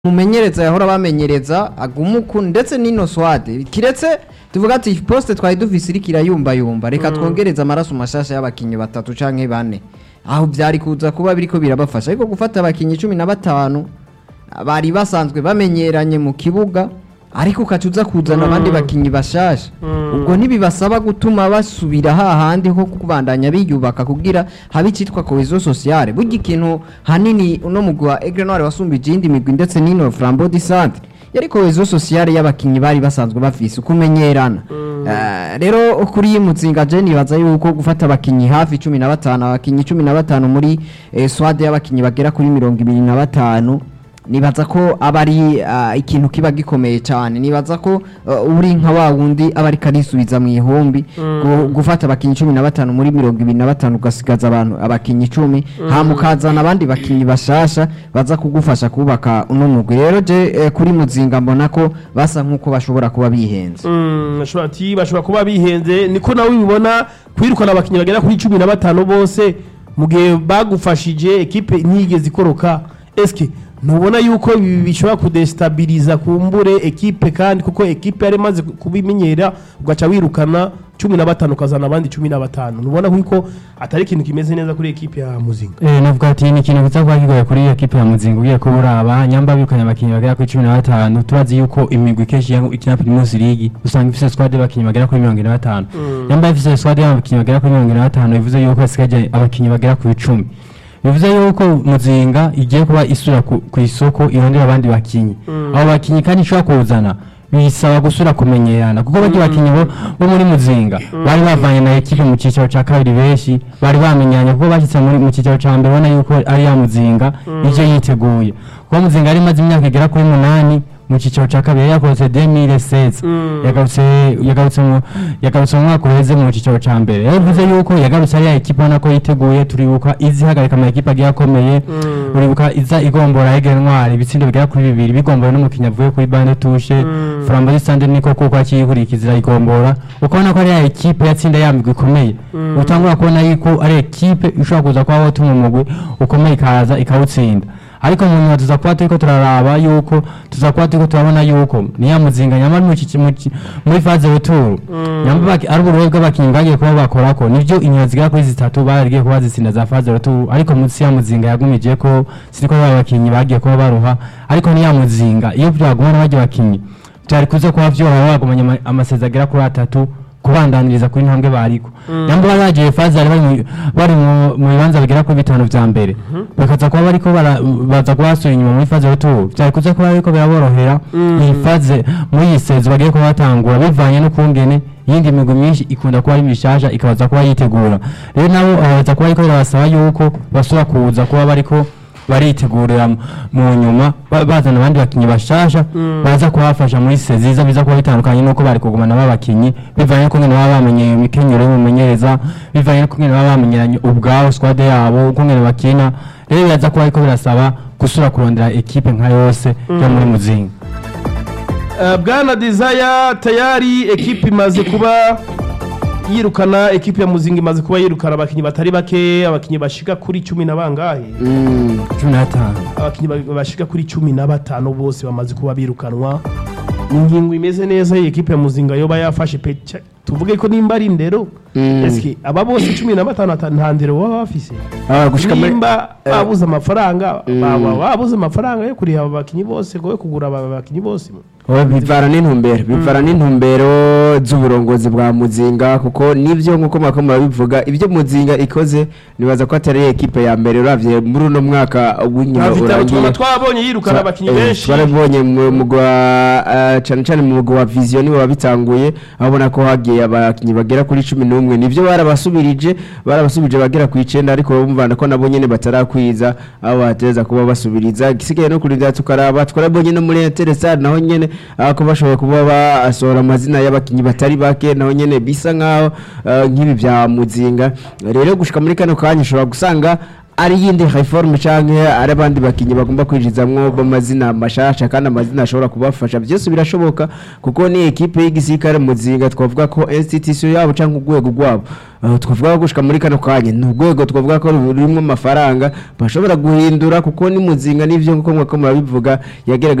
mumenyereza yahora bamenyereza agumuku ndetse n'ino swade kiretse tuvuga ati poste twari dufise iriko irayumbayumba reka twongereze amaraso mashasha y'abakinyi batatu canke bane aho vyari kuza kuba biriko birabafasha ariko gufata abakinyi cumi na batanu bari basanzwe bamenyeranye mu kibuga ariko ukaca uza kuzana abandi bakinyi bashasha ubwo ntibibasaba gutuma basubira hahandi ho kubandanya biyubaka kugira habe icitwa cohesion sociale burya ikintu hanini uno mugwi wa Aigle Noir wasumbije iyindi migwi ndetse n'ino Flambeau du Centre yari cohesion sociale y'abakinyi bari basanzwe bafise ukumenyerana Eh, rero kuri iyi muzinga je nibaza yuko gufata abakinyi hafi cumi na batanu abakinyi cumi na batanu muri eh, swade y'abakinyi bagera kuri mirongo ibiri na batanu nibaza ko aba ari ah, ikintu kiba gikomeye cyane nibaza ko ah, uri nka wa wundi aba ariko arisubiza mu ihumbi gu- gufata abakinyi cumi na batanu muri mirongo ibiri na batanu ugasigaza abantu abakinyi icumi hama ukazana abandi bakinyi bashasha baza kugufasha kubaka uno mugwi rero je eh, kuri muzinga mbona ko basa nk'uko bashobora kuba bihenze Mm, bashobora ati bashobora kuba bihenze niko nawe ubibona kwirukana abakinnyi bagera kuri cumi na batanu bose mu gihe bagufashije ekipe ntiyigeze ikoroka eske ntubona yuko ibi bishobora kudestabiliza kumbure ekipe kandi kuko ekipe yari imaze kubimenyera ugaca wirukana cumi na batanu ukazana abandi cumi na batanu ntubona yuko atari ikintu kimeze neza kuri ekipe ya muzinga Eh, navuga ati ni ikintu kiza kuba kigoye kuri iyo kipe ya muzinga ugiye kuba uraba nyamba birukanye abakinnyi bagera kuri cumi na batanu turazi yuko imigwi kenshi ya- ikina primus league usanga ifise squad y'abakinnyi bagera kuri mirongo ine na batanu nyamba ifise squad y'abakinnyi bagera kuri mirongo ine na batanu bivuze yuko hasigaje abakinnyi bagera ku icumi bivuze yuko muzinga igiye kuba isura ku ku isoko irondera abandi bakinnyi abo bakinnyi kandi ishobora kuzana bisaba gusura kumenyerana kuko bajya bakinnyi bo bo muri muzinga bari bavanye na ekipe mu cyiciro cya kabiri benshi bari bamenyanye kuko bashyitse muri mu cyiciro cya mbere ubona yuko ari ya muzinga ivyo yiteguye kuko muzinga yari imaze imyaka igera kuri munani mu cyiciro cya kabiri yari yakorotse 2016 yagarutse yagarutse mu yagarutse mu mwaka uheze mu cyiciro cya mbere rero bivuze yuko yagarutse ari ya ekipe ubona ko yiteguye turibuka izihagarika ama ekipe agiye akomeye uribuka iza igombora Aigle Noir ibitsindo bigera kuri bibiri bigombora n'umukinnyi avuye kuri bande tushe Flambeau du Centre niko kuko akiyihurikizira igombora ukabona ko ari ya ekipe yatsinda ya migwi ikomeye utangura kubona yuko ari ekipe ishobora kuza kuba watuma umugwi ukomeye ikaza ikawutsinda ariko mu nyuma tuza kuba turiko turaraba yuko tuza kuba turiko turabona yuko niya muzinga nyamara mu kici- mu ki- muri faze retour nyamara baki- ari uburobe bw'abakinnyi bwagiye kuba bakorako nivyo inyuma zigera kuri zitatu baragiye kuba zitsinda za faze retour ariko munsi ya muzinga yagumije ko siniko ba bakinnyi bagiye kuba baruha ariko niya muzinga iyo byagumana bajya bakinnyi byari kuza kuba vyoroha bagumanye ama- amasezerano agera kuri atatu kubandaniriza kuri ntambwe bariko nyamba bari bagiye fazari bari mu- bari mu- mu bibanza bigera kuri bitanu vya mbere bakaza kuba bariko bara- baza kuba basubira inyuma muri faze retour vyari kuza kuba bariko biraborohera iyi faze muri iyi sezo bagiye kuba batangura bivanye n'ukungene iyindi migwi myinshi ikunda kuba ari mishasha ikabaza kuba yitegura rero nabo baza kuba ariko birabasaba yuko basubira kuza kuba bariko baritegurira mu- mu nyuma ba- bazana abandi bakinnyi bashasha baza kubafasha muri seziza biza kuba bitandukanye nuko bari kugumana b'abakinnyi bivanye n'uko ngene baba bamenyeye imikenyero y'umumenyereza bivanye n'uko ngene baba bamenyeranye ubwabo squad yabo uko ngene bakina rero biraza kuba ariko birasaba gusura kurondera ekipe nka yose yo muri muzinga Uh, bwana desire tayari ekipe imaze kuba yirukana ekipe ya muzinga imaze kuba yirukana abakinnyi batari bake abakinnyi bashika kuri cumi na bangahe cumi n'atanu abakinnyi ba- bashika kuri cumi na batanu bose bamaze kuba birukanwa ni ingingo imeze neza iyi ekipe ya muzinga yoba yafashe pe ca- tuvuge ko nimba ari indero eske aba bose cumi na batanu ata- nta ndero baba bafise Ah, gushika muri- nimba babuze amafaranga baba babuze amafaranga yo kuriha aba bakinnyi bose ngo yo kugura aba bakinnyi bose bivana n'intumbero bivana n'intumbero z'uburongozi bwa muzinga kuko nibyo nk'uko mwako murabivuga ibyo muzinga ikoze nibaza ko atari ekipe ya mbere uravye muri uno mwaka w'inyuma Nta vitaro twaba urangiye twabonye yirukana abakinnyi Eh, benshi twarabonye mu mugwi wa eh, cane cane mu mugwi wa vision niwe wabitanguye abona ko hagiye abakinnyi bagera kuri cumi n'umwe nivyo barabasubirije barabasubirije bagera ku icenda ariko bumvana ko nabo nyene batarakwiza abo batereza kuba basubiriza igisigaye no kurindira tukaraba twarabonye no muri interesar naho nyene ah, ko bashoboye kuba basohora amazina y'abakinnyi batari bake naho nyene bisa nkaho eh, nk'ibi vya muzinga rero gushika muri kano kanya ushobora gusanga ari yindi reforme canke ari abandi bakinyi bagomba kwinjizamwo b'amazina mashasha kandi amazina ashobora kubafasha byose birashoboka kuko ni ekipe y'igisirikare muzinga twavuga ko institution yabo canke urwego rwabo uh, twavuga ko gushika muri kano kanya ni urwego twavuga ko rurimo amafaranga bashobora guhindura kuko ni muzinga n'ivyo nkuko mwako murabivuga yagerageje